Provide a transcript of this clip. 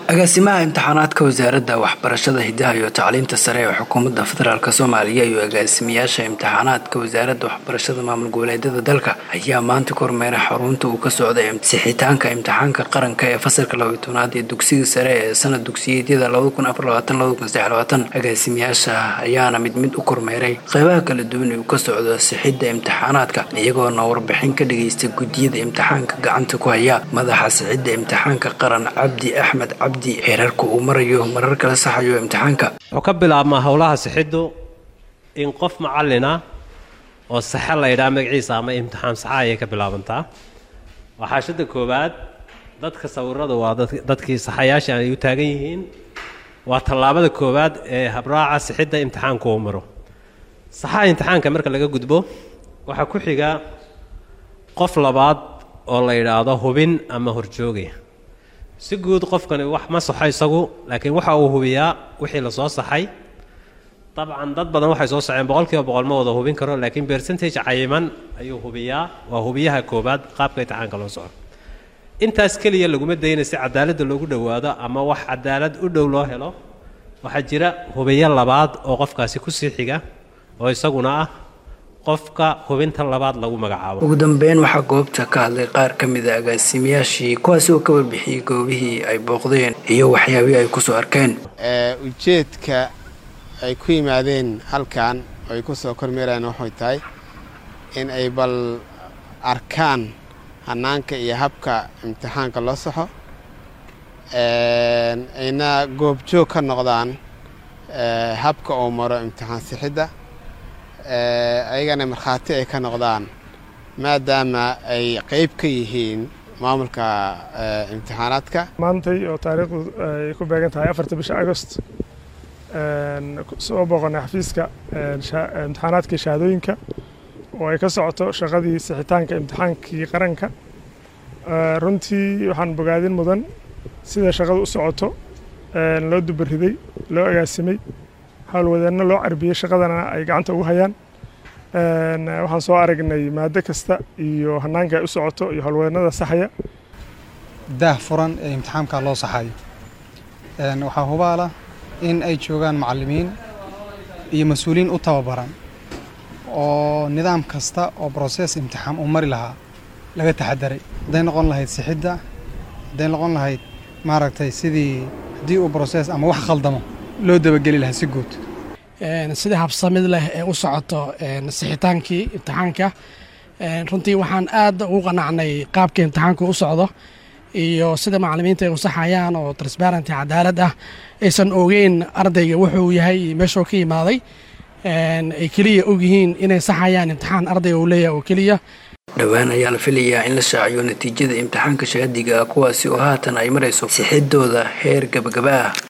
agaasimaha imtixaanaadka wasaaradda waxbarashada hidaha iyo tacliinta sare ee xukuumadda federaalk soomaaliya iyo agaasimayaasha imtixaanaadka wasaaradda waxbarashada maamul goboleedyada dalka ayaa maanta ku hormeeray xarunta uu ka socday sixitaanka imtixaanka qaranka ee fasalka labaiy tobnaad ee dugsiga sare ee sanad dugsiyeedyada agaasimayaasha ayaana mid mid u kormeeray qeybaha kala duwan ee uu ka socdo sixidda imtixaanaadka iyagoona warbixin ka dhageysta guddiyada imtixaanka gacanta ku haya madaxa sixidda imtixaanka qaran cabdi axmed cabdi heerarka uu marayo marar kala saxayo imtixaanka wuxuu ka bilaabmaa howlaha sixiddu in qof macallina oo saxe la ydhaha magaciisa ama imtixaan saxa ayay ka bilaabantaa waa xaashada koowaad dadka sawirada waa dadkii saxayaasha ay u taagan yihiin waa tallaabada koowaad ee habraaca sixidda imtixaanku uu maro saxaha imtixaanka marka laga gudbo waxaa ku xiga qof labaad oo la yidhaahdo hubin ama horjooga si guud qofkani wax ma saxo isagu laakiin waxa uu hubiyaa wixii lasoo saxay dabcan dad badan waxay soo saxeen boqol kiiba boqol ma wada hubin karo laakiin percentage cayiman ayuu hubiyaa waa hubiyaha koowaad qaabka imtixaanka loo soco intaas keliya laguma dayna si cadaaladda loogu dhowaado ama wax cadaalad u dhow loo helo waxaa jira hubiyo labaad oo qofkaasi kusii xiga oo isaguna ah qofka hubinta labaad lagu magacaabo ugu dambeyn waxaa goobta ka hadlay qaar ka mid a agaasimayaashii kuwaasi oo ka warbixiyey goobihii ay booqdeen iyo waxyaabihii ay kusoo arkeen ujeedka ay ku yimaadeen halkan oo ay ku soo kormeerayaan waxay tahay in ay bal arkaan hanaanka iyo habka imtixaanka loo saxo ayna goobjoog ka noqdaan habka uu maro imtixaan sixidda ayagana markhaati ay ka noqdaan maadaama ay qeyb ka yihiin maamulka imtixaanaadka maantay oo taariikhdu ay ku beegan tahay afarta bisha agost soo booqonay xafiiska imtixaanaadkii shahaadooyinka oo ay ka socoto shaqadii sixitaanka imtixaankii qaranka runtii waxaan bogaadin mudan sida shaqada u socoto loo dubariday loo agaasimay howlwadeenno loo carbiyey shaqadana ay gacanta ugu hayaan waxaan soo aragnay maado kasta iyo hanaanka ay u socoto iyo howlwadeennada saxaya daah furan ee imtixaamka loo saxayo waxaa hubaala in ay joogaan macallimiin iyo mas-uuliyiin u tababaran oo nidaam kasta oo broses imtixaan uu mari lahaa laga taxadaray hadday noqon lahayd sixidda hadday noqon lahayd maaragtay sidii haddii uu broses ama wax khaldamo loo dabageli lahaa si guud sida habsamid leh ee u socoto sixitaankii imtixaanka runtii waxaan aad ugu qanacnay qaabka imtixaanku u socdo iyo sida macallimiinta ay u saxayaan oo transparenty cadaalad ah aysan ogeyn ardayga wuxuu yahay iyo meeshuu ka yimaaday ay keliya ogyihiin inay saxayaan imtixaan ardayga uu leeyahay oo keliya dhowaan ayaa la filayaa in la shaaciyo natiijada imtixaanka shahaadiga ah kuwaasi oo haatan ay marayso sixidooda heer gabagaba ah